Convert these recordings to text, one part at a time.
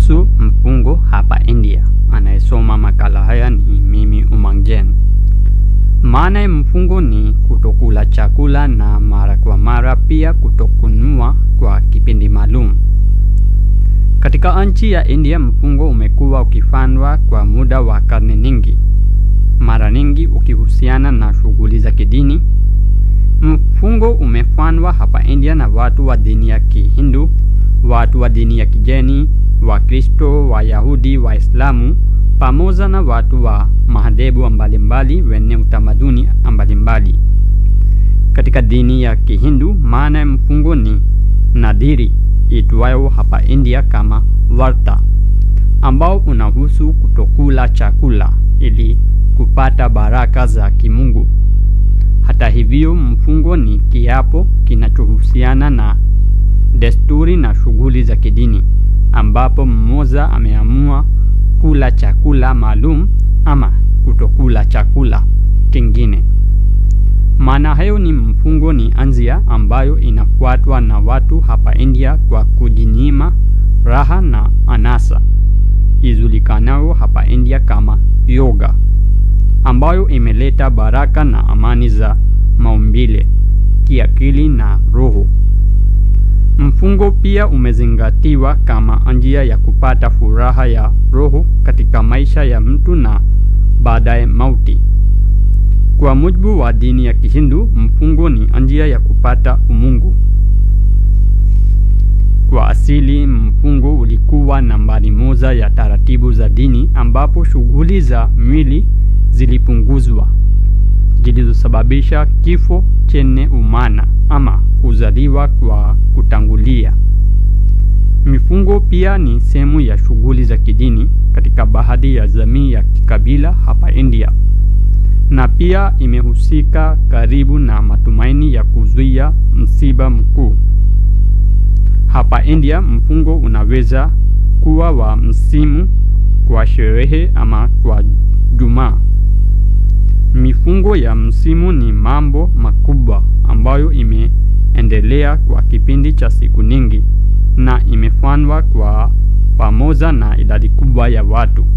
kuhusu mfungo hapa India. Anayesoma makala haya ni mimi Umangjen. Maana ya mfungo ni kutokula chakula na mara kwa mara, pia kutokununua kwa kipindi maalum. Katika nchi ya India, mfungo umekuwa ukifanywa kwa muda wa karne nyingi, mara nyingi ukihusiana na shughuli za kidini. Mfungo umefanywa hapa India na watu wa dini ya Kihindu, watu wa dini ya Kijeni, Wakristo, Wayahudi, Waislamu pamoja na watu wa madhehebu mbalimbali wenye utamaduni mbalimbali. Katika dini ya Kihindu, maana ya mfungo ni nadhiri itwayo hapa India kama varta, ambao unahusu kutokula chakula ili kupata baraka za kimungu. Hata hivyo, mfungo ni kiapo kinachohusiana na desturi na shughuli za kidini, ambapo mmoja ameamua kula chakula maalum ama kutokula chakula kingine. Maana hayo ni mfungo ni anzia ambayo inafuatwa na watu hapa India kwa kujinyima raha na anasa ijulikanayo hapa India kama yoga, ambayo imeleta baraka na amani za maumbile, kiakili na roho. Mfungo pia umezingatiwa kama njia ya kupata furaha ya roho katika maisha ya mtu na baadaye mauti. Kwa mujibu wa dini ya Kihindu, mfungo ni njia ya kupata umungu. Kwa asili, mfungo ulikuwa nambari moja ya taratibu za dini, ambapo shughuli za mwili zilipunguzwa zilizosababisha kifo chenye umana ama kuzaliwa kwa kutangulia. Mifungo pia ni sehemu ya shughuli za kidini katika baadhi ya jamii ya kikabila hapa India, na pia imehusika karibu na matumaini ya kuzuia msiba mkuu. Hapa India, mfungo unaweza kuwa wa msimu, kwa sherehe ama kwa Jumaa. Mifungo ya msimu ni mambo makubwa ambayo imeendelea kwa kipindi cha siku nyingi na imefanywa kwa pamoja na idadi kubwa ya watu.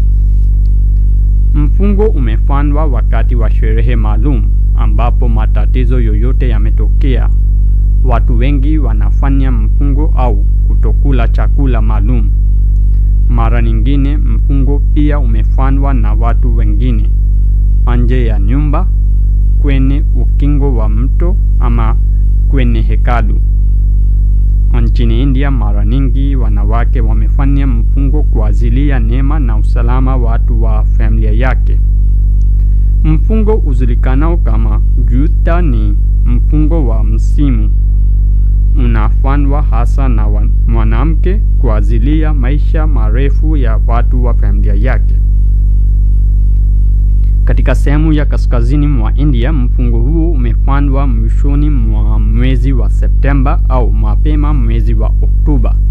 Mfungo umefanywa wakati wa sherehe maalum ambapo matatizo yoyote yametokea. Watu wengi wanafanya mfungo au kutokula chakula maalum. Mara nyingine mfungo pia umefanywa na watu wengine nje ya nyumba, kwenye ukingo wa mto ama kwenye hekalu. Nchini India, mara nyingi wanawake wamefanya mfungo kwa ajili ya neema na usalama watu wa familia yake. Mfungo ujulikanao kama Juta ni mfungo wa msimu, unafanywa hasa na mwanamke kwa ajili ya maisha marefu ya watu wa familia yake. Katika sehemu ya kaskazini mwa India, mfungo huo umefanywa mwishoni mwa mwezi wa Septemba au mapema mwezi wa Oktoba.